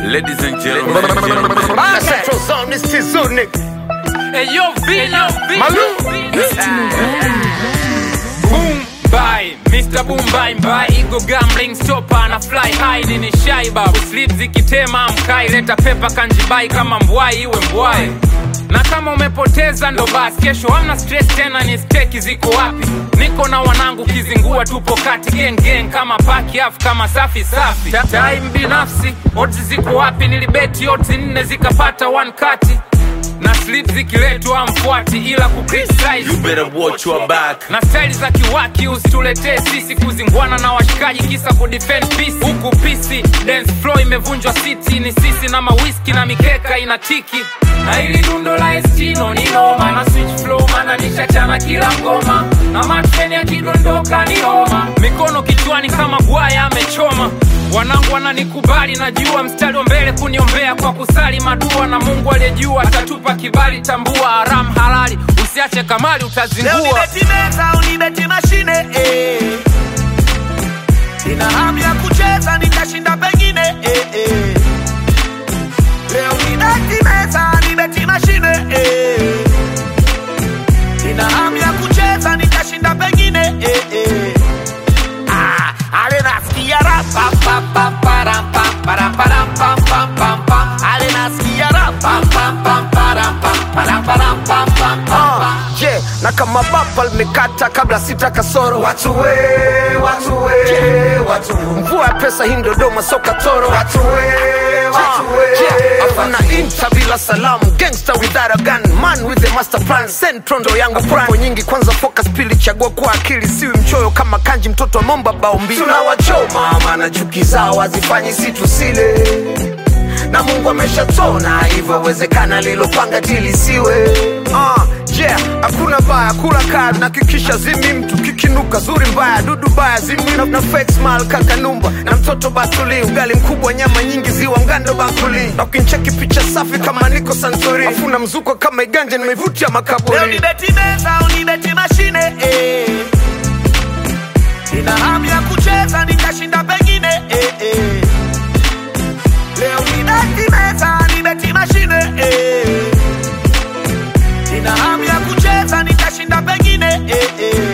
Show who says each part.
Speaker 1: Ladies and gentlemen,
Speaker 2: Ah, Central Zone, this is Zunik.
Speaker 3: Hey yo, Vina,
Speaker 2: Malu.
Speaker 3: Boom bye, Mr. Boom bye bye, Ego gambling stopper na fly high, nini shy babu, sleep zikitema mkai, leta pepa kanjibai kama mbwai iwe mbwai na kama umepoteza ndo basi, kesho hamna stress tena, ni steki ziko wapi? Niko na wanangu kizingua, tupo kati gang gang kama paki afu kama safi safi. Ta- Time binafsi, odds ziko wapi? Nilibeti odds nne zikapata one kati na slip zikiletwa amfuati, ila kucriticize
Speaker 1: you better watch your back.
Speaker 3: na staili za kiwaki usituletee sisi kuzingwana na washikaji kisa kudefend peace huku pisi dance floor imevunjwa city ni sisi na mawiski na mikeka inatiki na ili dundo la estino ni noma na switch flow mana nishachana kila ngoma na mateni yakidondoka ni homa mikono kichwani kama gwaya amechoma wanangu wananikubali najua mstari wa mbele kuniombea kwa kusali madua na mungu aliyejua atatupa kibali tambua haram halali usiache kamali
Speaker 4: Leo
Speaker 3: utazingua
Speaker 4: nibeti meza unibeti mashine eh. Nina hamu ya kucheza nitashinda pengine eh, eh. Leo nibeti meza nibeti mashine eh. Nina hamu ya kucheza nitashinda pengine eh, eh. Ah, ale nasikia ra pa pa pa pa ra pa pa ra pa ra pa pa pa pa. Ale nasikia ra pa pa pa pa ra pa pa ra pa ra pa pa pa pa.
Speaker 2: Je, na kama bapa limekata kabla sita kasoro watu we, watu we, watu mvua ya pesa hii Dodoma soka toro watu we, watu we, afuna inta bila salamu gangster without a gun man with the master plan centro ndo yangu plan nyingi kwanza focus pili chagua kwa akili siwi mchoyo kama kanji mtoto wa momba bao mbili tunawachoma maana chuki zao hazifanyi si tusile na mungu ameshatona hivyo wezekana lilopanga tilisiwe uh, yeah, hakuna baya kula kaa nakikisha zimi mtu kikinuka zuri mbaya dudu baya zimwi na, na fake smile kakanumba na mtoto batuli ugali mkubwa nyama nyingi ziwa mgando bakuli na ukincheki picha safi kama niko santori afuna mzuko kama iganja nimeivutia
Speaker 4: Leo
Speaker 2: makaburi
Speaker 4: nibeti meza unibeti mashine eh. Nina hamu ya kucheza nitashinda pengine eh, eh. Leo nibeti meza nibeti mashine eh. Nina hamu ya kucheza nitashinda pengine eh, eh.